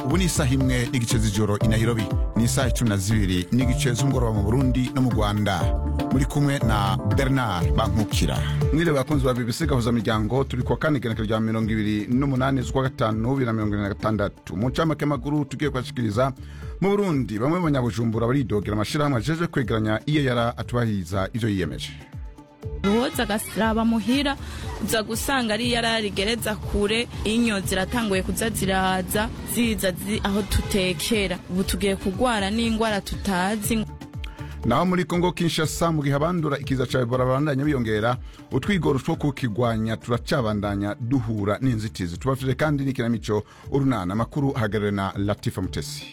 ubu ni isaha imwe n'igice z'ijoro i nairobi ni isaha cumi na zibiri n'igice z'umugoroba mu burundi no mu rwanda muri kumwe na bernard bankukira mwiriwe bakunzi ba bbc gahuza miryango turi kuwa kane igenekerezo rya mirongo ibiri n'umunani z'ukwa gatanu bibiri na mirongo irindwi na gatandatu mu ncamake makuru tugiye kubashikiriza mu burundi bamwe mu banyabujumbura baridogera amashirahamwe ajejwe kwegeranya iyo yara atubahiriza ivyo yiyemeje uwoza agasiraba muhira uza gusanga ari yara rigereza kure inyo ziratanguye kuza ziraza ziza zi aho tutekera ubu tugiye kugwara n'ingwara tutazi naho muri kongo kinshasa mu gihe abandura ikiza ca ebola babandanya biyongera utwigoro two kukigwanya turacabandanya duhura n'inzitizi tubafite kandi n'ikinamico urunana amakuru hagarare na latifa mutesi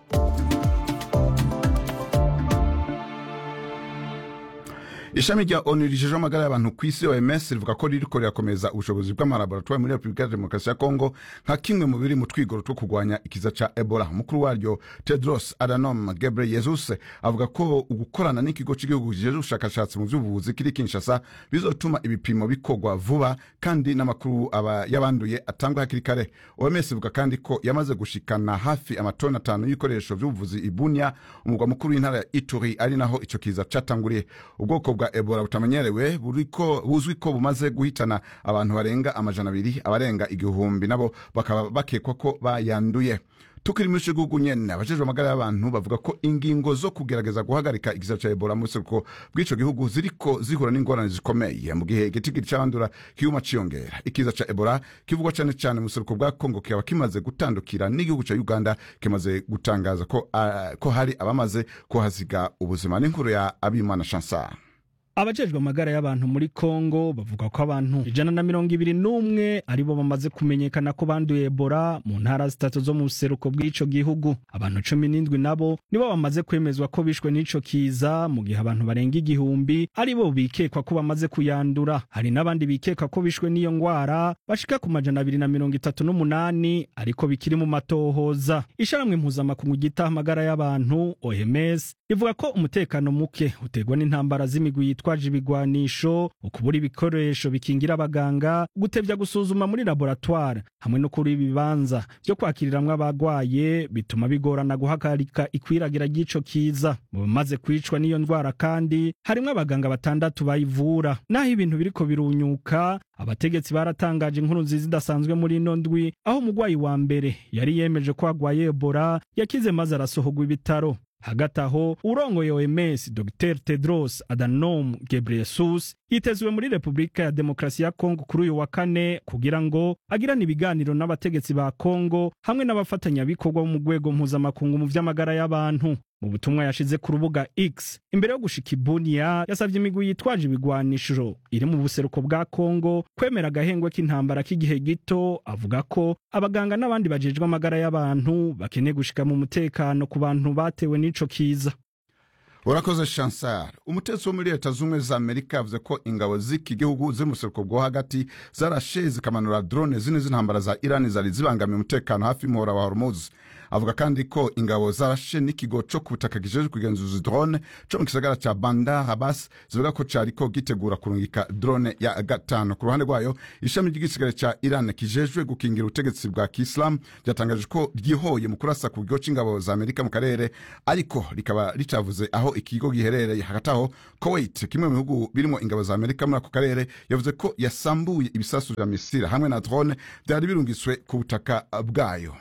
ishami rya onu rijejeho amagara y'abantu ku isi oms rivuga ko ririko rirakomeza ubushobozi bw'amalaboratwari muri repubulika ya demokarasi ya kongo nka kimwe mu biri mu twigoro two kurwanya ikiza ca ebola umukuru waryo tedros adhanom ghebreyesus avuga ko ugukorana n'ikigo cy'igihugu kijeje ubushakashatsi mu vy'ubuvuzi kiri kinshasa bizotuma ibipimo bikorwa vuba kandi n'amakuru aba y'abanduye atangwa hakiri kare oms ivuga kandi ko yamaze gushikana hafi amatoni atanu y'ibikoresho vy'ubuvuzi ibunya umugwa mukuru w'intara ya ituri ari naho ico kiza catanguriye ubwoko bwa ebola butamenyerewe buriko buzwi ko bumaze guhitana abantu barenga amajana abiri abarenga igihumbi nabo bakaba bakekwa ko bayanduye tukiri muri ico gihugu nyene abajejwe amagara y'abantu bavuga ko ingingo zo kugerageza guhagarika ikiza ca ebola mu buseruko bw'ico gihugu ziriko zihura n'ingorane zikomeye mu gihe igitigiri c'abandura kiguma ciyongera ikiza ca ebola kivugwa cane cane mu buseruko bwa kongo kikaba kimaze gutandukira n'igihugu ca uganda kimaze gutangaza ko, uh, ko hari abamaze kuhasiga ubuzima n'inkuru ya abimana chansar abajejwe amagara y'abantu muri kongo bavuga ko abantu ijana na mirongo ibiri n'umwe aribo bamaze kumenyekana ko banduye ebola mu ntara zitatu zo mu buseruko bw'ico gihugu abantu cumi n'indwi nabo nibo bamaze kwemezwa ko bishwe n'ico kiza mu gihe abantu barenga igihumbi aribo bikekwa ko bamaze kuyandura hari n'abandi bikeka ko bishwe n'iyo ngwara bashika ku majana abiri na mirongo itatu n'umunani ariko bikiri mu matohoza isharamwe mpuzamakungu ryitaho amagara y'abantu oms rivuga ko umutekano muke uterwa n'intambara z'imigwi yitwaje ibigwanisho ukubura ibikoresho bikingira abaganga gutevya gusuzuma muri laboratoire hamwe no kuri ibibanza vyo kwakiriramwo abagwaye bituma bigorana guhagarika ikwiragira ry'ico kiza mu bamaze kwicwa n'iyo ndwara kandi harimwo abaganga batandatu bayivura naho ibintu biriko birunyuka abategetsi baratangaje inkuru nziza idasanzwe muri ino ndwi aho umugwayi wa mbere yari yemeje ko agwaye ebola yakize maze arasohogwa ibitaro hagati aho urongoye OMS Dr Tedros Adhanom Ghebreyesus yitezwe muri Repubulika ya Demokarasi ya Kongo kuri uyu wa kane kugira ngo agirane ibiganiro n'abategetsi ba Kongo hamwe n'abafatanyabikorwa mu rwego mpuzamakungu mu vy'amagara y'abantu mu butumwa yashize ku rubuga X imbere yo gushika Ibunia yasavye imigwi yitwaje ibigwanishiro iri mu buseruko bwa Kongo kwemera agahengwe k'intambara k'igihe gito avuga ko abaganga n'abandi bajejwe amagara y'abantu bakeneye gushika mu mutekano ku bantu batewe n'ico kiza urakoze chansar umutetsi wo muri leta z'ubumwe za amerika yavuze ko ingabo z'iki gihugu ziri mu buseruko bwo hagati zarashe zikamanura drone zine z'intambara za irani zari zibangamiye umutekano hafi y'umuhora wa hormuz avuga kandi ko ingabo zarashe n'ikigo co ku butaka kijejwe kugenzuza drone co mu gisagara ca bandar abbas zivuga ko cariko gitegura kurungika drone ya gatanu ku ruhande rwayo ishami ry'igisigare ca iran kijejwe gukingira ubutegetsi bwa kiislamu ryatangaje ko ryihoye mu kurasa ku kigo c'ingabo za amerika mu karere ariko rikaba ritavuze aho ikigo giherereye hagati aho kuwait kimwe mu bihugu birimo ingabo za amerika muri ako karere yavuze ko yasambuye ibisasu vya misira hamwe na drone vyari birungitswe ku butaka bwayo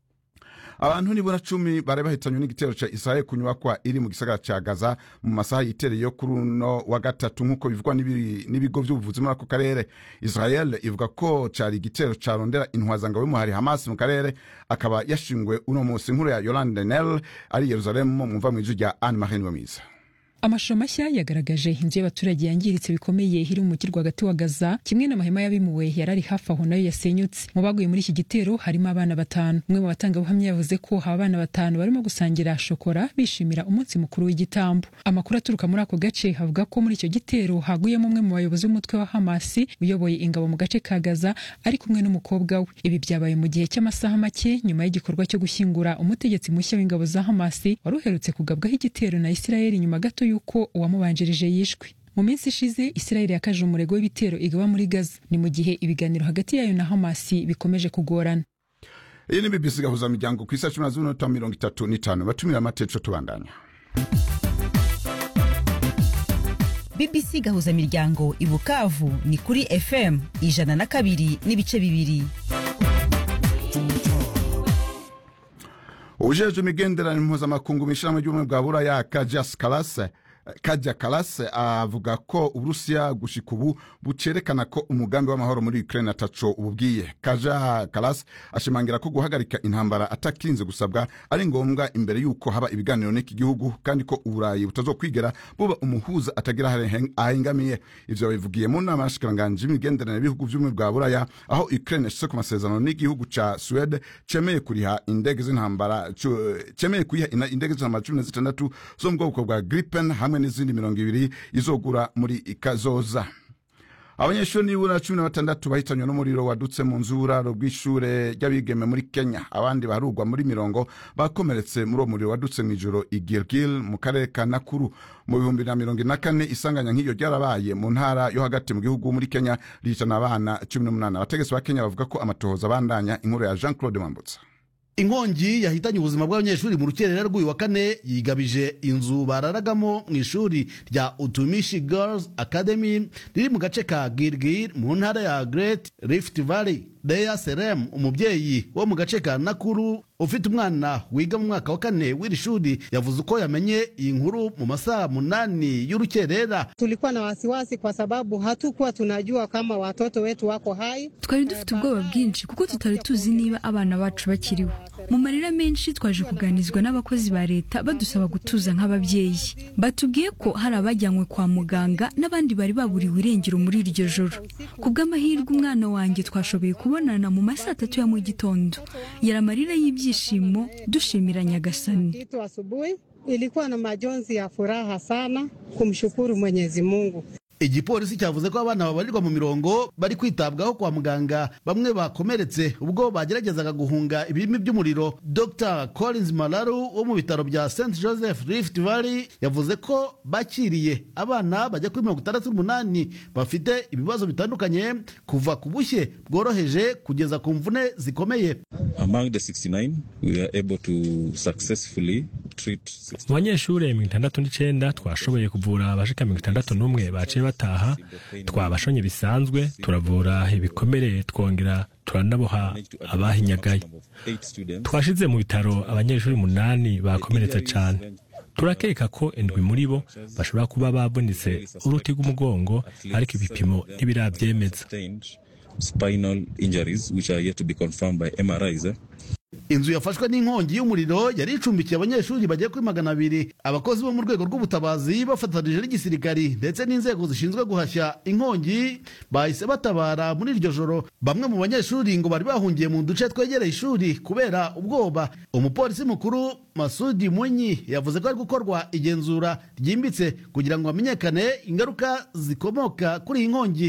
abantu nibura cumi bari bahitanywe n'igitero ca israel ku nyubakwa iri mu gisagara ca gaza mu masaha yitereye yo kuri uno wa gatatu nk'uko bivugwa n'ibigo vy'ubuvuzi muri ako karere israel ivuga ko cari igitero carondera intwazangabo y'umuhari hamas mu karere akaba yashingwe uno musi nkuru ya yolande nel ari yerusalemu mwumva mw'ijwi rya anne marie niwemiza amashusho mashya yagaragaje inzu y'abaturage yangiritse bikomeye iri mu mujyi rwagati wa gaza kimwe n'amahema y'abimuwe yari ari hafi aho nayo yasenyutse mu baguye muri iki gitero harimo abana batanu umwe mu batangabuhamya yavuze ko aba bana batanu barimo gusangira shokora bishimira umunsi mukuru w'igitambo amakuru aturuka muri ako gace avuga ko muri icyo gitero haguyemo umwe mu bayobozi b'umutwe wa hamasi uyoboye ingabo mu gace ka gaza ari kumwe n'umukobwa we ibi byabaye mu gihe cy'amasaha make nyuma y'igikorwa cyo gushyingura umutegetsi mushya w'ingabo za hamasi wari uherutse kugabwaho igitero na isirayeli nyuma gato yuko uwamubanjirije yishwe mu minsi ishize isirayeli yakaje umurego w'ibitero igaba muri gaza ni mu gihe ibiganiro hagati yayo na hamasi bikomeje kugorana iyi ni bbc gahuza miryango ku isa cumi na zibiri n'umunota mirongo itatu n'itanu batumira amateco tubandanya bbc gahuza miryango i bukavu ni kuri fm ijana na kabiri n'ibice bibiri ubujejwe imigenderanire mpuzamakungu mu ishyirahamwe ry'ubumwe bwa buraya kajas karase kajya karase avuga ko uburusiya gushika ubu bucerekana ko umugambi w'amahoro muri ukraine ataco ububwiye kaja karase ashimangira ko guhagarika intambara atakinze gusabwa ari ngombwa imbere y'uko haba ibiganiro n'iki gihugu kandi ko uburayi butazokwigera buba umuhuza atagira ahengamiye ivyo babivugiye mu nama y'ashikiranganji y'imigenderanire y'ibihugu vy'ubumwe bwa buraya aho ukraine yashitse ku masezerano n'igihugu ca suwede cemeye kuriha indege z'intambara cemeye kuyiha indege z'intambara cumi na zitandatu zo mu bwoko bwa gripen hamwe n'izindi mirongo ibiri izogura muri ikazoza abanyeshuri nibura cumi na batandatu bahitanywe n'umuriro wadutse mu nzu y'uburaro bw'ishure ry'abigeme muri kenya abandi baharugwa muri mirongo bakomeretse muri uwo muriro wadutse mu ijoro i gilgil mu karere ka nakuru mu bihumbi na mirongo ine na kane isanganya nk'iryo ryarabaye mu ntara yo hagati mu gihugu muri kenya rihitana abana cumi n'umunani abategetsi ba kenya bavuga ko amatohoza abandanya inkuru ya jean claude mambutsa inkongi yahitanye ubuzima bw'abanyeshuri mu rukerera rw'uyu wa kane yigabije inzu bararagamo mu ishuri rya utumishi girls academy riri mu gace ka girgir mu ntara ya great rift valley Leya Serem umubyeyi wo mu gace ka Nakuru ufite umwana wiga mu mwaka wa kane w'iri shuri yavuze uko yamenye iyi nkuru mu masaha munani y'urukerera. Tulikuwa na wasiwasi kwa sababu hatukuwa tunajua kama watoto wetu wako hai. Twari dufite ubwoba bwinshi kuko tutari tuzi niba abana bacu bakiriho. Mu marira menshi twaje kuganizwa n'abakozi ba leta badusaba gutuza nk'ababyeyi. Batubwiye ko hari abajyanywe kwa muganga n'abandi bari baburiwe irengero muri iryo joro. Ku bw'amahirwe umwana wanjye twashoboye kubonana mu masaa atatu ya mu gitondo. Yari amarira y'ibyishimo dushimira Nyagasani. Kitu asubuhi ilikuwa na majonzi ya furaha sana kumshukuru Mwenyezi Mungu. igipolisi cyavuze ko abana babarirwa mu mirongo bari kwitabwaho kwa muganga bamwe bakomeretse ubwo bageragezaga guhunga ibirimi by'umuriro dr collins malaru wo mu bitaro bya st joseph rift valley yavuze ko bakiriye abana bajya kuri mirongo itandatu n'umunani bafite ibibazo bitandukanye kuva ku bushye bworoheje kugeza ku mvune zikomeye among the 69 we were able to successfully mu banyeshuri mirongo itandatu n'icyenda twashoboye kuvura abashika mirongo itandatu n'umwe baciye bataha twabashonye bisanzwe turavura ibikomere twongera turanaboha abahinyagaye twashize mu bitaro abanyeshuri umunani bakomeretse cyane turakeka ko indwi muri bo bashobora kuba babonetse uruti rw'umugongo ariko ibipimo ntibirabyemeza spinal injuries which are yet to be confirmed by MRIs eh? inzu yafashwe n'inkongi y'umuriro yari icumbikiye abanyeshuri bagera kuri magana abiri abakozi bo mu rwego rw'ubutabazi bafatanije n'igisirikari ndetse n'inzego zishinzwe guhashya inkongi bahise batabara muri iryo joro bamwe mu banyeshuri ngo bari bahungiye mu duce twegereye ishuri kubera ubwoba umupolisi mukuru masudi munyi yavuze ko ari gukorwa igenzura ryimbitse kugira ngo hamenyekane ingaruka zikomoka kuri iyi nkongi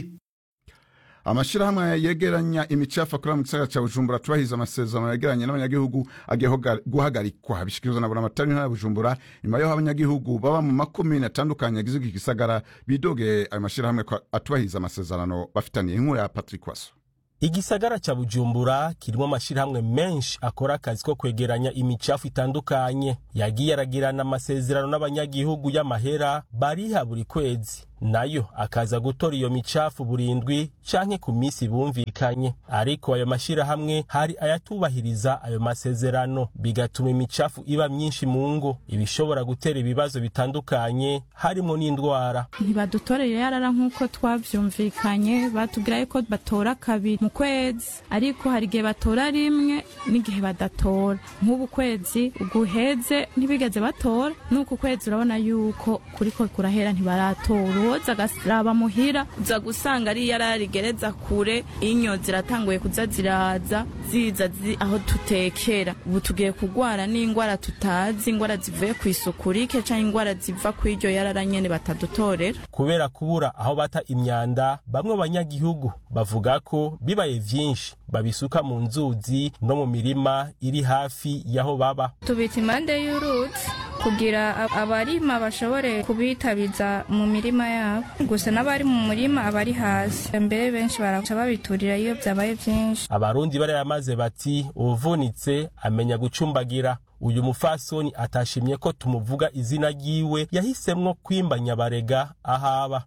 amashyirahamwe yegeranya imicafu akorera mu gisagara cya bujumbura tubahiriza amasezerano yegeranye n'abanyagihugu agiye guhagarikwa bishyikirizwa na buramatari ntara ya bujumbura nyuma y'aho abanyagihugu baba mu makomine atandukanye agize iki gisagara bidogeye ayo mashyirahamwe atubahiriza amasezerano bafitaniye inkuru ya patrick waso igisagara cya bujumbura kirimo amashyirahamwe menshi akora akazi ko kwegeranya imicafu itandukanye yagiye aragirana amasezerano n'abanyagihugu y'amahera bariha buri kwezi nayo akaza gutora iyo micafu burindwi canke ku minsi bumvikanye ariko ayo mashyirahamwe hari ayatubahiriza ayo masezerano bigatuma imicafu iba myinshi mu ngo ibishobora gutera ibibazo bitandukanye harimo n'indwara ntibadutoreye yarara nk'uko twavyumvikanye batubwira yuko batora kabiri mu kwezi ariko hari igihe batora rimwe n'igihe badatora nk'ubu kwezi guheze ntibigeze batora n'uku kwezi urabona yuko kuriko kurahera ntibaratora uwoza agasiraba muhira uza gusanga ari yararigereza kure inyo ziratanguye kuza ziraza ziza zi aho tutekera ubu tugiye kugwara n'ingwara tutazi ingwara zivuye ku isuku rike canke ingwara ziva ku iryo yarara nyene batadutorera kubera kubura aho bata imyanda bamwe banyagihugu bavuga ko bibaye vyinshi babisuka mu nzuzi no mu mirima iri hafi y'aho baba tubita impande y'uruzi kugira abarima bashobore kubitabiza mu mirima yabo gusa n'abari mu murima abari hasi mbere benshi baraca babiturira iyo byabaye byinshi abarundi barayamaze maze bati uvunitse amenya gucumbagira uyu mufasoni atashimye ko tumuvuga izina ryiwe yahisemwo kwimba nyabarega ahaba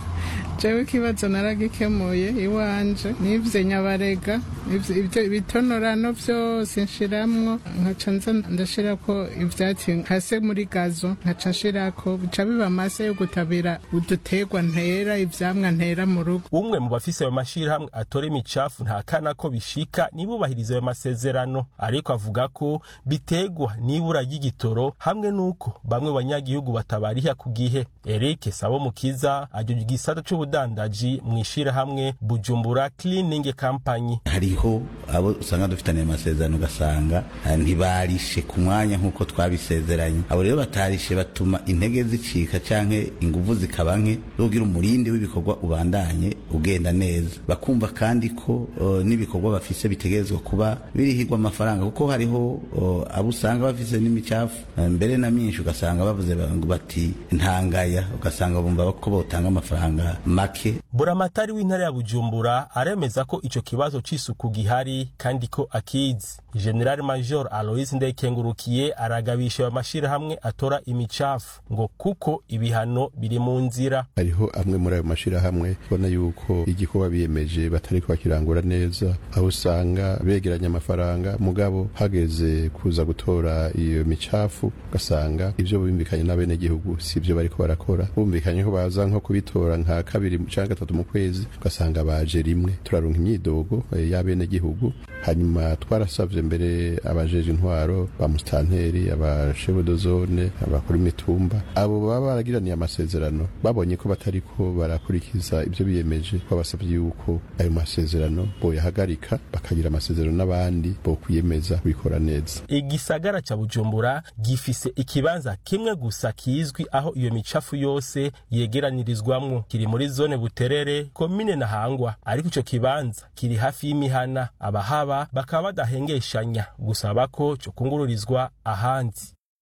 jewe ikibazo naragikemuye iwanje nivye nyabarega ivyo ibitonorano vyose nshiramwo nkaca nza ndashirako ivyatsi nkase muri gazo nkaca nshirako bica biba amase yo gutabira uduterwa ntera ivyamwa ntera mu rugo umwe mu bafise ayo mashirahamwe atora imicafu ntakana ko bishika nibubahiriza ayo masezerano ariko avuga ko bitegwa n'ibura ry'igitoro hamwe n'uko bamwe banyagihugu batabariha ku gihe eric sabo mukiza ajya igisata c'ubudandaji mu ishirahamwe bujumbura cleaning company hariho abo usanga dufitaniye amasezerano ugasanga ntibarishe ku mwanya nk'uko twabisezeranye abo rero batarishe batuma intege zicika canke inguvu zikaba nke rugira umurindi w'ibikorwa ubandanye ugenda neza bakumva kandi ko uh, n'ibikorwa bafise bitegerezwa kuba birihirwa amafaranga kuko hariho uh, abo usanga bafise n'imicafu mbere na myinshi ugasanga bavuze bati ntangaya ugasanga bumva ko botanga amafaranga make buramatari w'intara ya bujumbura aremeza ko ico kibazo c'isuku gihari kandi ko akizi general major alois ndekengurukiye aragabisha ayo mashirahamwe atora imicafu ngo kuko ibihano biri mu nzira hariho amwe muri ayo mashirahamwe ubona yuko igikorwa biyemeje batariko bakirangura neza aho usanga begeranya amafaranga mugabo hageze kuza gutora iyo micafu ugasanga ivyo bumvikanye n'abenegihugu si ivyo bariko barakora bumvikanye ko baza nko kubitora nka kabiri canke gatatu mu kwezi ugasanga baje rimwe turaronka imyidogo y'abenegihugu hanyuma twarasavye mbere abajeje intwaro ba mustanteri abashebodozone abakuru imitumba abo baba baragiraniye amasezerano babonye ko batariko barakurikiza ivyo biyemeje babasavye yuko ayo masezerano boyahagarika bakagira amasezerano n'abandi bo kwiyemeza kubikora neza igisagara ca bujumbura gifise ikibanza kimwe gusa kizwi aho iyo micafu yose yegeranirizwamwo kiri muri zone buterere komine ntahangwa ariko ico kibanza kiri hafi y'imihana abahaba bakaba badahengeshanya gusaba ko co kungururizwa ahandi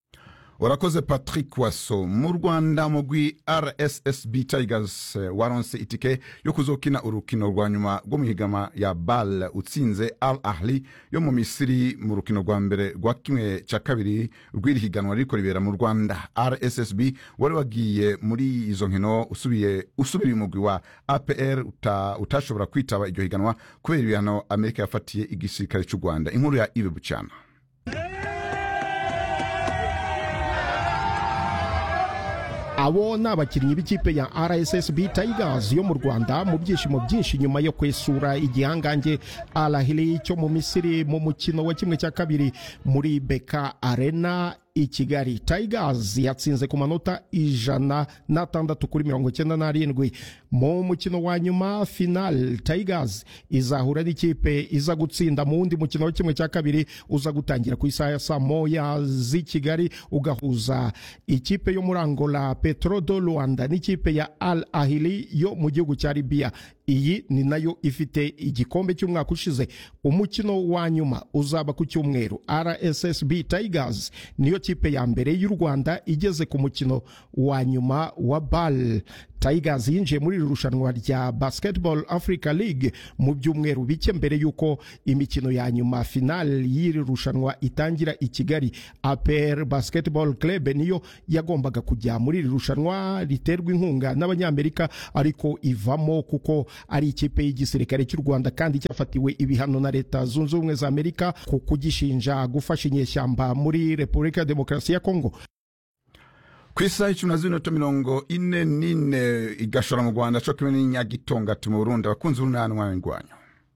urakoze patrick waso mu rwanda mugwi rssb tigers waronse itike yo kuzokina urukino rwa nyuma rwo mu higama ya bal utsinze al ahli yo mu misiri mu rukino rwa mbere rwa kimwe cya kabiri rw'iri higanwa ririko ribera mu rwanda rssb wari wagiye muri izo nkino usubiye usubiriye umugwi wa apr uta, utashobora kwitaba iryo higanwa kubera ibihano amerika yafatiye igisirikare cy'u rwanda inkuru ya ibe bucyana abo ni abakinnyi b'ikipe ya rssb tigers yo mu rwanda mu byishimo byinshi nyuma yo kwesura igihangange alahili cyo mu misiri mu mukino wa kimwe cya kabiri muri beka arena i kigali tigers yatsinze ku manota ijana n'atandatu kuri mirongo icyenda n'arindwi mu mukino wa nyuma final tigers izahura n'ikipe iza gutsinda mu wundi mukino wa kimwe cya kabiri uza gutangira ku isaha ya saa moya z'i kigali ugahuza ikipe yo muri angola petro do rwanda n'ikipe ya al ahili yo mu gihugu cya libiya iyi ni nayo ifite igikombe cy'umwaka ushize umukino wa nyuma uzaba ku cyumweru rssb tigers niyo kipe ya mbere y'u rwanda igeze ku mukino wa nyuma wa bal tigers yinjiye muri iri rushanwa rya basketball africa league mu byumweru bike mbere y'uko imikino ya nyuma final y'iri rushanwa itangira i kigali apr basketball club niyo yagombaga kujya muri iri rushanwa riterwa inkunga n'abanyamerika ariko ivamo kuko ari ikipe y'igisirikare cy'u rwanda kandi cyafatiwe ibihano na leta zunze ubumwe za amerika ku kugishinja gufasha inyeshyamba muri repubulika ya demokarasi ya kongo ku isaha icumi na z'minota mirongo ine n'ine igashora mu rwanda co kimwe n'inyagitongati mu burundi abakunzi b'urunanwa ingwanyo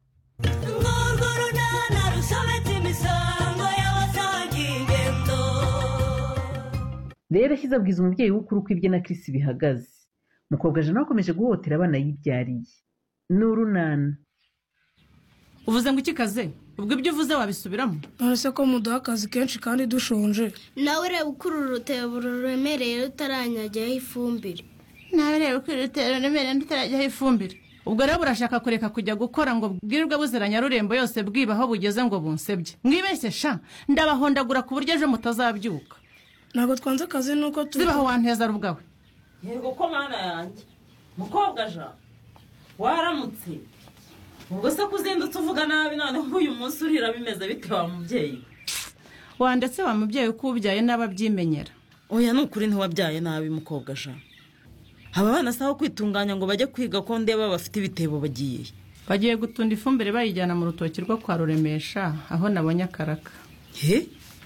rero ashyize abwiza umubyeyi w'ukuri uko ibye na kirisi bihagaze mukobwa jana akomeje guhohotera abana yibyariye ni urunana uvuze ngo iki kaze ubwo ibyo uvuze wabisubiramo nonese ko muduha akazi kenshi kandi dushonje nawe reba uko uru rutebo ruremereye rutaranyajyaho ifumbire nawe reba uko uru rutebo ruremereye rutarajyaho ifumbire ubwo rero burashaka kureka kujya gukora ngo bwirirwe buzira nyarurembo yose bwiba aho bugeze ngo bunsebye mwibeshye sha ndabahondagura ku buryo ejo mutazabyuka ntabwo twanze akazi nuko turi zibaho wanteza rubwawe yego ko mwana yanjye mukobwa ja waramutse ubwo se kuzindutse uvuga nabi noneho uyu munsi urira bimeze bite wa mubyeyi wa ndetse wa mubyeyi uko ubyaye n'ababyimenyera oya ni ukuri ntiwabyaye nabi mukobwa jean aba bana saho kwitunganya ngo bajye kwiga ko ndeba bafite ibitebo bagiye bagiye gutunda ifumbire bayijyana mu rutoki rwo kwa ruremesha aho nabonye akaraka he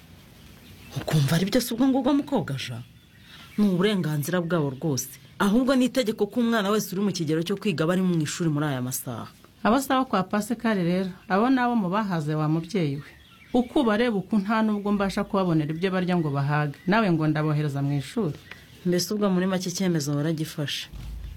ukumva ari byo si ubwo ngubwo mukobwa jean ni uburenganzira bwabo rwose ahubwo ni itegeko ko umwana wese uri mu kigero cyo kwiga aba ari mu ishuri muri aya masaha abo si abo kwa pasikari rero abo ni abo mu bahaze wa mubyeyi we uko ubareba uku nta n'ubwo mbasha kubabonera ibyo barya ngo bahage nawe ngo ndabohereza mu ishuri mbese ubwo muri make icyemezo baragifashe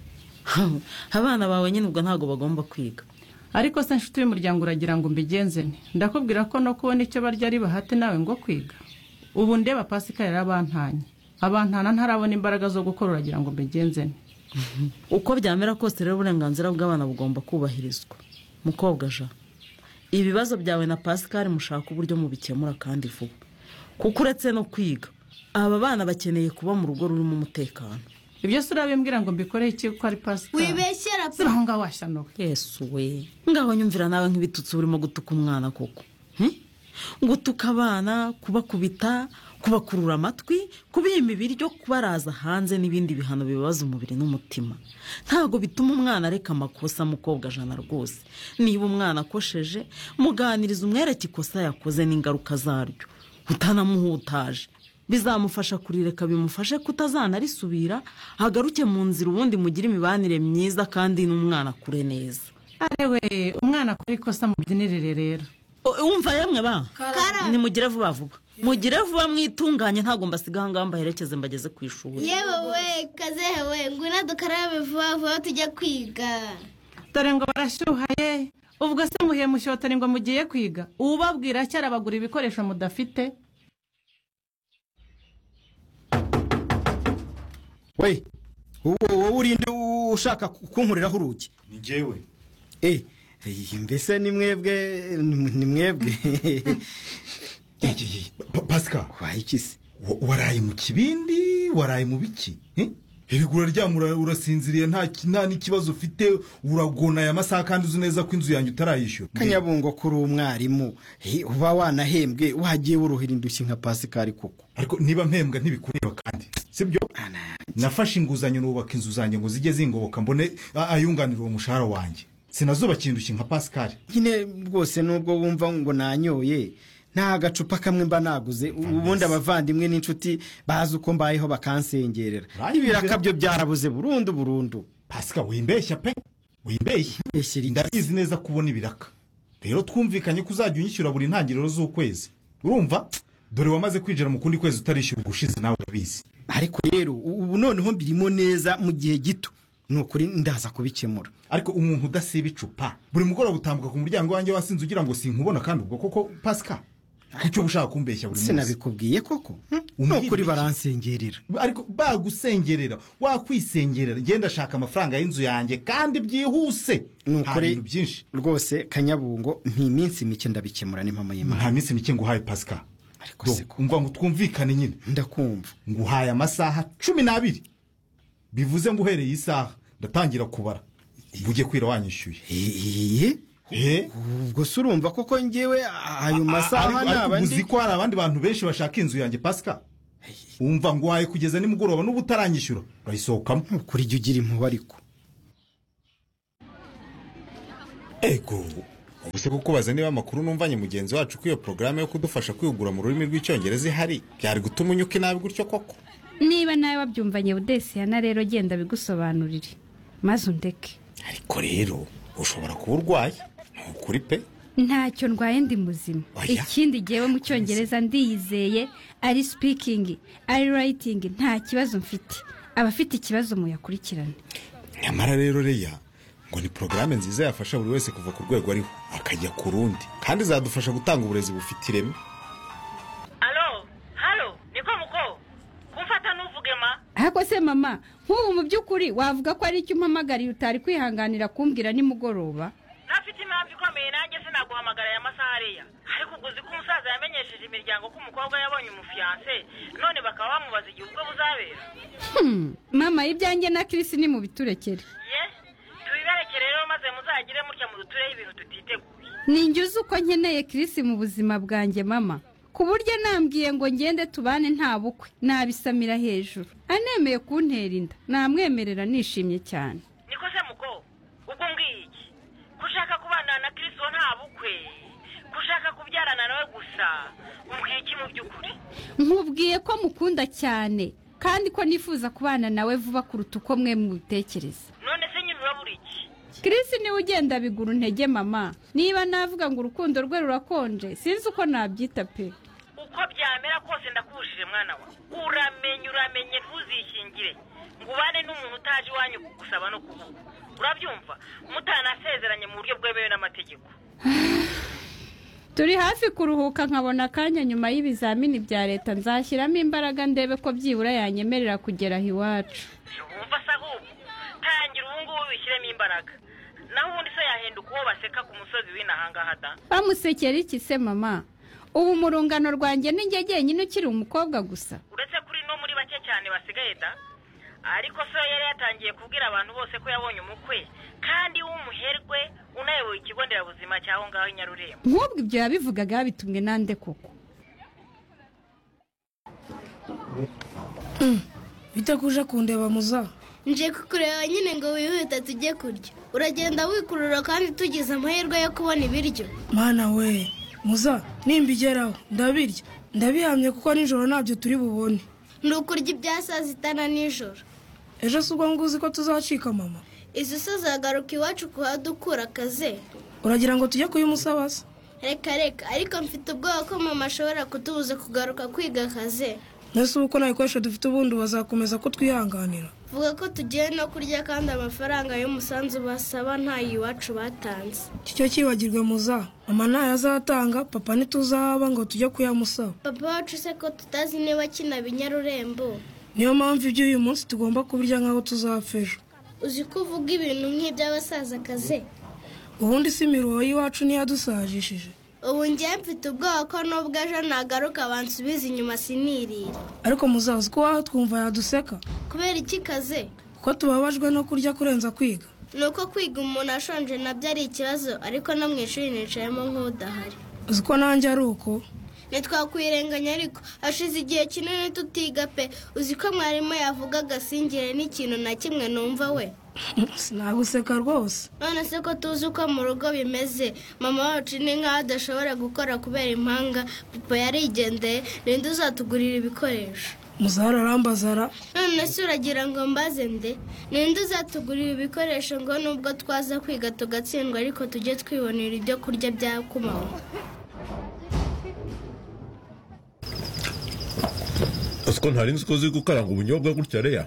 abana bawe nyine ubwo ntabwo bagomba kwiga ariko se nshuti y'umuryango uragira ngo mbigenze nti ndakubwira ko no kubona icyo barya ari bahate nawe ngo kwiga ubu ndeba pasikari yarabantanye abantana ntarabona imbaraga zo gukora uragira ngo mbigenze nti uko byamera kose rero uburenganzira bw'abana bugomba kubahirizwa mukobwa jean ibibazo byawe na pasikari mushaka uburyo mubikemura kandi vuba kuko uretse no kwiga aba bana bakeneye kuba mu rugo rurimo umutekano ibyo si urabimbwira ngo mbikoreho iki ko ari pasikari wibeshyera ziba aho ngaho washyanuwe yesu we ngaho nyumvira nawe nk'ibitutsi urimo gutuka umwana koko gutuka abana kubakubita kubakurura amatwi kubima ibiryo kubaraza hanze n'ibindi bihano bibabaza umubiri n'umutima ntabwo bituma umwana areka amakosa mukobwa jana rwose niba umwana akosheje muganiriza umwereke ikosa yakoze n'ingaruka zaryo utanamuhutaje bizamufasha kurireka bimufashe kutazanarisubira agaruke mu nzira ubundi mugire imibanire myiza kandi n'umwana akure neza arewe umwana akora ikosa mu byinirire rero wumva yemwe ba nimugire vuba vuba mugire vuba mwitunganye ntabwo mbasiga aha ngaha mbaherekeze mbageze ku ishuri yewe we kazehe we ngwino dukarabe vuba vuba tujya kwiga dore ngo barashyuhaye ubwo se muhiye mushyotari ngo mugiye kwiga ubabwira cyara bagura ibikoresho mudafite we wowe urinde ushaka kunkuriraho urugi ni njyewe eh mbese ni mwebwe ni mwebwe pasika wayikise waraye mu kibindi waraye mu biki erega uraryama urasinziriye nta n'ikibazo ufite uragona aya masaha kandi uzi neza ko inzu yanjye utarayishyura kanyabungo kuri umwarimu uba wanahembwe wagiye wuruhira indushyi nka pasikari koko ariko niba mpembwa ntibikureba kandi sibyo nafashe inguzanyo nubaka inzu zanjye ngo zijye zingoboka mbone ayunganira uwo mushahara wanjye sinazubakira indushyi nka pasikari nyine rwose nubwo wumva ngo nanyoye nta gacupa kamwe mba naguze ubundi abavandimwe n'inshuti bazi uko mbayeho bakansengerera ibiraka byo byarabuze burundu burundu pasika wimbeshya pe wimbeshya ndabizi neza kubona ibiraka rero twumvikanye ko uzajya unyishyura buri ntangiriro z'ukwezi urumva dore wamaze kwinjira mu kundi kwezi utarishyura ubushize nawe urabizi ariko rero ubu noneho mbirimo neza mu gihe gito ni ukuri ndaza kubikemura ariko umuntu udasiba icupa buri mugoroba utambuka ku muryango wanjye wasinze ugira ngo sinkubona kandi ubwo koko pasika kucyo ushaka kumbeshya buri munsi sinabikubwiye koko ni ukuri baransengerera ariko bagusengerera wakwisengerera ngenda ashaka amafaranga y'inzu yanjye kandi byihuse ni ukuri bintu byinshi rwose kanyabungo ntiminsi mike ndabikemura n'impamo y'imana nta minsi mike nguhaye pasika umva ngo twumvikane nyine ndakumva nguhaye amasaha cumi n'abiri bivuze ngo uhereye isaha ndatangira kubara ujye kwira wanyishyuye ubwo se urumva koko ngewe ayo masaha ni abandi uzi ko hari abandi bantu benshi bashaka inzu yanjye pasika wumva ngo waye kugeza nimugoroba n'ubu utaranyishyura urayisohokamo kuri jya ugira impuhwe ariko ego ubuse kukubaza niba amakuru numvanye mugenzi wacu ko iyo porogaramu yo kudufasha kwihugura mu rurimi rw'icyongereza ihari byari gutuma unyuka inabi gutyo koko niba nawe wabyumvanye budesiyana rero genda bigusobanurire maze undeke ariko rero ushobora kuba urwaye ni ukuri pe ntacyo ndwaye ndi muzima ikindi gihewe mu cyongereza ndiyizeye ari sipikingi ari rayitingi nta kibazo mfite abafite ikibazo muyakurikirane nyamara rero reya ngo ni porogaramu nziza yafasha buri wese kuva ku rwego ariho akajya ku rundi kandi izadufasha gutanga uburezi bufite ireme alo halo niko muko kumfata ntuvuge ma ariko se mama nk'ubu mu by'ukuri wavuga ko ari icyo umpamagariye utari kwihanganira kumbwira nimugoroba ntafite impamvu ikomeye nanjye sinaguhamagara aya masaha ariya ariko ubwo uzi ko umusaza yamenyesheje imiryango ko umukobwa yabonye umufiyanse none bakaba bamubaza igihe ubwo buzabera mama ibyanjye na kirisi ni mu biturekere ye tubiberekere rero maze muzaye muzagire mutya mudutureho ibintu tutiteguye ninjye uzi uko nkeneye kirisi mu buzima bwanjye mama ku buryo nambwiye ngo ngende tubane nta bukwe nabisamira hejuru anemeye kuntera inda namwemerera nishimye cyane niko se muko ubwo mbwiye iki ko ushaka kubana na kirisito nta bukwe ko ushaka kubyarana nawe gusa umbwiye iki mu by'ukuri nkubwiye ko mukunda cyane kandi ko nifuza kubana nawe vuba kuruta uko mwe mubitekereza none se nyine urabura iki kirisi niwe ugenda bigura intege mama niba navuga ngo urukundo rwe rurakonje sinzi uko nabyita pe uko byamera kose ndakubujije mwana wa uramenye uramenye ntuzishyingire ngo ubane n'umuntu utaje iwanyu gusaba no kuvuga urabyumva mutanasezeranye mu buryo bwemewe n'amategeko turi hafi kuruhuka nkabona akanya nyuma y'ibizamini bya leta nzashyiramo imbaraga ndebe ko byibura yanyemerera kugera aho iwacu wumva se ahubwo tangira ubu ngubu wishyiremo imbaraga naho ubundi se yahinduka uwo baseka ku musozi w'inahangaha da bamusekera iki se mama ubu mu rungano rwanjye ni njye jyenyine ukiri umukobwa gusa uretse kuri no muri bake cyane basigaye da ariko so yari yatangiye kubwira abantu bose ko yabonye umukwe kandi w'umuherwe unayoboye ikigo nderabuzima cy'aho ngaho i nyarurembo nk'ubwo ibyo yabivugaga yabitumwe nande koko bite kuje kundeba muza nje kukureba nyine ngo wihute tujye kurya uragenda wikurura kandi tugize amahirwe yo kubona ibiryo mana we muza nimbigeraho ndabirya ndabihamye kuko nijoro ntabyo turi bubone ni ukurya ibya saa sita na nijoro ejo si ubwo nguzi ko tuzacika mama izo so zagaruka iwacu kuhadukura akaze uragira ngo tujye kuyimusaba se reka reka ariko mfite ubwoba ko mama ashobora kutubuza kugaruka kwiga akaze mbese ubu ko nta bikoresho dufite ubundi bazakomeza ko twihanganira vuga ko tugiye no kurya kandi amafaranga y'umusanzu basaba ntayo iwacu batanze icyo cyibagirwe muza mama ntayo azatanga papa ntituzahaba ngo tujye kuyamusaba papa wacu se ko tutazi niba akina binyarurembo niyo mpamvu ibyo uyu munsi tugomba kubirya nk'aho tuzapfa ejo uzi ko uvuga ibintu nk'iby'abasaza akaze ubundi si imiruho y'iwacu niyo yadusajishije ubu ngiye mfite ubwoba ko nubwo ejo nagaruka bansubiza inyuma sinirire ariko muzazi ko waho twumva yaduseka kubera iki kaze kuko tubabajwe no kurya kurenza kwiga ni uko kwiga umuntu ashonje nabyo ari ikibazo ariko no mu ishuri nicayemo nk'udahari uzi ko nanjye ari uko ntitwakwirenganya ariko hashize igihe kinini tutiga pe uzi ko mwarimu yavuga agasingire n'ikintu na kimwe numva we sinaguseka rwose none se ko tuzi uko mu rugo bimeze mama wacu ni nk'aho adashobora gukora kubera impanga papa yarigendeye ninde uzatugurira ibikoresho muzahara arambazara none se uragira ngo mbaze nde ninde uzatugurira ibikoresho ngo nubwo twaza kwiga tugatsindwa ariko tujye twibonera ibyo kurya bya kumanywa ko ntari nzi ko uzi gukaranga ubunyobwa gutya reya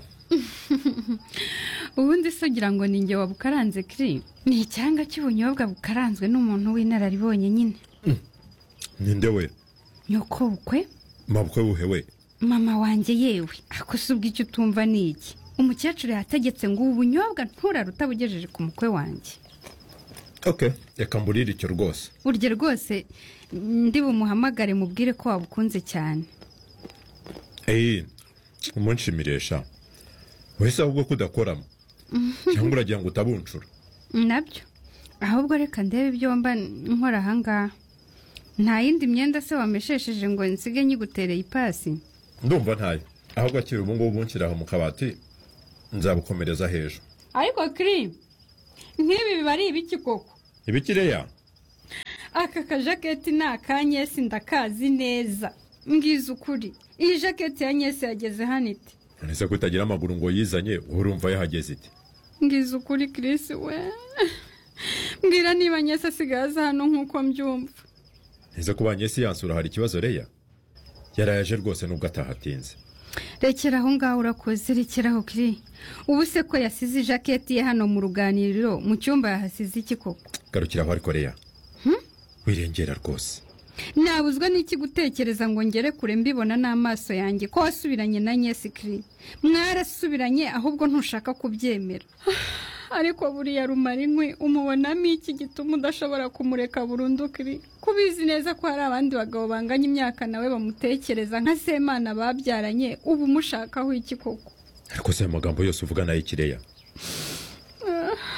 ubundi se ugira ngo ni njye wabukaranze kiri ni icyanga cy'ubunyobwa bukaranzwe n'umuntu w'inararibonye nyine ninde we nyoko bukwe mabukwe buhe we mama wanjye yewe ako si ubwo icyo utumva ni iki umukecuru yategetse ngo ubu bunyobwa nturare utabugejeje ku mukwe wanjye ok reka mburire icyo rwose urye rwose ndi bumuhamagare mubwire ko wabukunze cyane eee umunshimiresha wese ahubwo ko udakoramo cyangwa uragira ngo utabuncura nabyo ahubwo reka ndebe ibyo mba nkora ahangaha nta yindi myenda se wameshesheje ngo nsige nyigutereye ipasi ndumva ntayo ahubwo akiri ubu ngubu bunshyiraho mu kabati nzabukomereza hejuru ariko kiri nk'ibi biba ari ibiki koko ibikireya aka kajaketi ni akanyesi ndakazi neza mbwiza ukuri iyi jaketi ya nyesi yageze hano iti nese ko itagira amaguru ngo yizanye urumva yahageze iti mbwiza ukuri kirisi we mbwira niba nyesi asigaye aza hano nk'uko mbyumva neza ko banyesi yansura hari ikibazo reya yarayaje rwose nubwo atahatinze rekera aho ngaho urakoze rekeraho kiri ubu se ko yasize ijaketi ye hano mu ruganiriro mu cyumba yahasize iki koko garukira aho ariko reya wirengera rwose nabuzwa n'iki gutekereza ngo ngere kure mbibona n'amaso yanjye ko wasubiranye na nyesi kiri mwarasubiranye ahubwo ntushaka kubyemera ariko buriya rumara inkwi umubonamo iki gituma udashobora kumureka burundu kiri kubizi neza ko hari abandi bagabo banganya imyaka nawe bamutekereza nka semana babyaranye ubu umushakaho iki koko ariko se ayo magambo yose uvuga nayo ikireya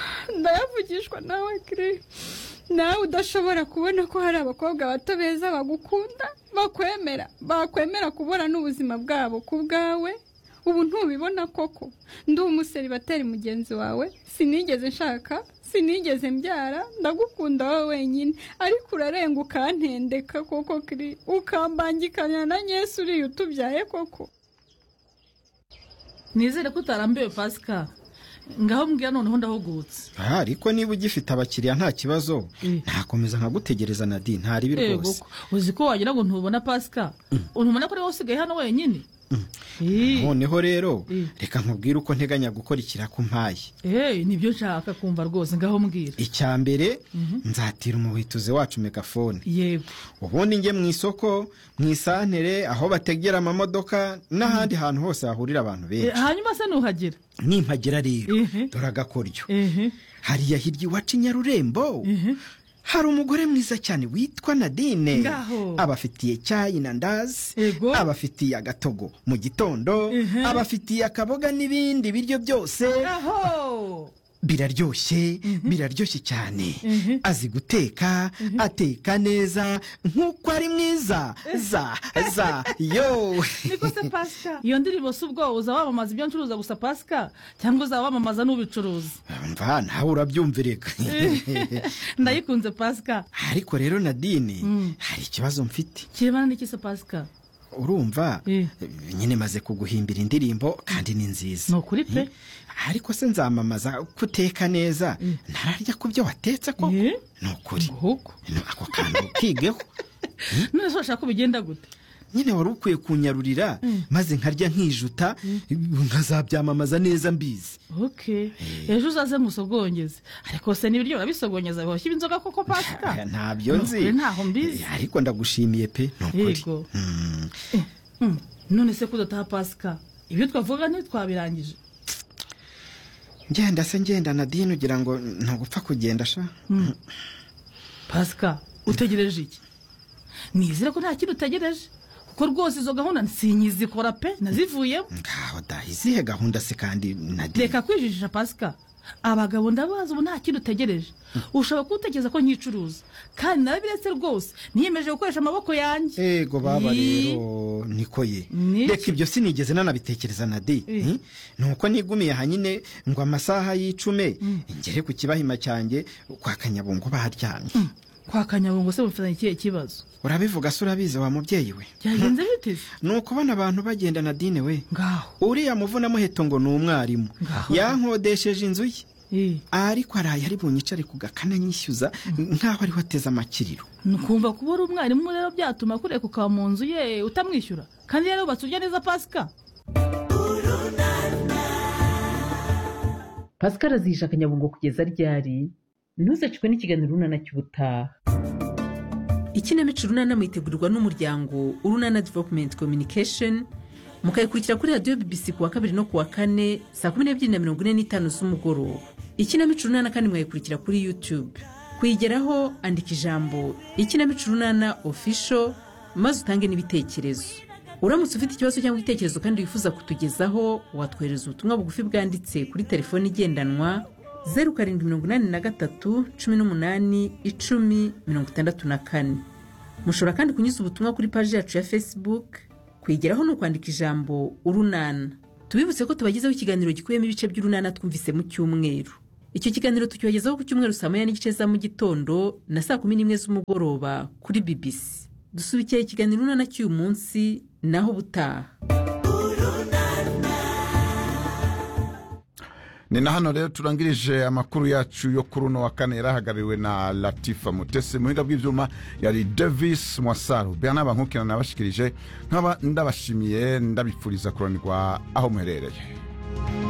ndayavugishwa nawe kiri nawe udashobora kubona ko hari abakobwa bato beza bagukunda bakwemera bakwemera kubura n'ubuzima bwabo ku bwawe ubu ntubibona koko ndi umuseri bateri mugenzi wawe sinigeze nshaka sinigeze mbyara ndagukunda wowe wenyine ariko urarenga ukantendeka koko kiri ukambangikanya na nyesi uriya utubyaye koko nizere ko utarambiwe pasika ngaho mbwira noneho ndahugutse Ah, ariko niba ugifite abakiriya nta kibazo ntakomeza nkagutegereza nadi ntaribi Ego rwose ko, uzi ko wagira ngo ntubona pasika ntubona ko ariwe usigaye hano wenyine noneho rero reka nkubwire uko nteganya gukora ikirako mpaye eee nibyo nshaka kumva rwose ngaho mbwira icya mbere nzatira umuhituzi wacu megafone yego ubundi njye mu isoko mu isantere aho bategera amamodoka n'ahandi hantu hose hahurira abantu Eh, benshi hanyuma se nuhagera nimpagera rero dore agakoryo hariya hirya iwacu i nyarurembo hari umugore mwiza cyane witwa nadine Ngaho. abafitiye cyayi na ndazi abafitiye agatogo mu gitondo abafitiye akaboga n'ibindi biryo byose biraryoshye biraryoshye cyane azi guteka ateka neza nk'uko ari mwiza za za yo niko se pasika iyo ndirimbo si ubwo uza wamamaza ibyo ncuruza gusa pasika cyangwa uza wamamaza n'ubicuruza mva nawe urabyumvireka ndayikunze pasika ariko rero nadine hari ikibazo mfite kirebana n'iki se pasika urumva nyine maze kuguhimbira indirimbo kandi ni nziza ni ukuri pe ariko se nzamamaza ko uteka neza ntararya ku byo watetse ko ni ukuri No, ako kantu kigeho none se urashaka ko bigenda gute nyine wari ukwiye kunyarurira maze nkarya nkijuta nkazabyamamaza neza mbizi ok ejo uzaze musogongeze ariko se n'ibiryo urabisogongeza bihoshya inzoga koko pasika Aya, ntabyo Ni nzi ukuri ntaho mbizi Eh, ariko ndagushimiye pe ni ukuri Yego. Mm. Mm, none se kudataha pasika ibyo twavuga ntitwabirangije ngenda se ngenda nadine ugira ngo ntugupfa kugenda sha Mm. pasika utegereje iki nizere ko nta kintu utegereje kuko rwose izo gahunda sinyizikora pe nazivuyemo aho da izihe gahunda se kandi nadine reka kwijijisha pasika abagabo ndabazi ubu nta kintu utegereje ushobora kuwutekereza ko nyicuruza kandi narabiretse rwose niyemeje gukoresha amaboko yanjye ego baba Ii. rero niko ye Niki? reka ibyo sinigeze nanabitekereza na di Eh. nuko nigumiye hanyine ngo amasaha y'icume ngere ku kibahima cyanjye kwa kanyabungo baryamye kwa kanyabungo se mufitanye ikihe kibazo urabivuga se urabizi wa mubyeyi we byagenze bite se ni ukubona abantu bagenda na dine we ngaho uriya muvunamuheto ngo ni umwarimu yankodesheje inzu ye ariko araye ari bunyicare ku gakana nyishyuza nk'aho ariho ateze amakiriro nukumva kuba uri umwarimu rero byatuma kureka ukaba mu nzu ye utamwishyura kandi rero yubatse urya neza pasika pascal azihisha akanyabungo kugeza ryari ntuzacikwe n'ikiganiro urunana cy'ubutaha ikinamico urunana mwitegurirwa n'umuryango urunana development communication mukayikurikira kuri radiyo bbc ku wa kabiri no ku wa kane saa kumi n'ebyiri na mirongo ine n'itanu z'umugoroba ikinamico urunana kandi mwayikurikira kuri youtube kuyigeraho andika ijambo ikinamico urunana official maze utange n'ibitekerezo uramutse ufite ikibazo cyangwa igitekerezo kandi wifuza kutugezaho watwohereza ubutumwa bugufi bwanditse kuri telefoni igendanwa zeru karindwi mirongo inani na gatatu cumi n'umunani icumi mirongo itandatu na kane mushobora kandi kunyuza ubutumwa kuri paji yacu ya facebook kwigeraho ni ukwandika ijambo urunana tubibutse ko tubagezaho ikiganiro gikubiyemo ibice by'urunana twumvise mu cyumweru icyo kiganiro tukibagezaho ku cyumweru saa moya n'igice za mu gitondo na saa kumi n'imwe z'umugoroba kuri bbc dusubikiye ikiganiro urunana cy'uyu munsi naho ubutaha ni na hano rero turangirije amakuru yacu yo kuri uno wa kane yarahagarariwe na latifa mutesi mu buhinga bw'ibyuma yari davis mwasaru bernard bankukira nabashikirije nkaba ndabashimiye ndabipfuriza kuranirwa aho muherereye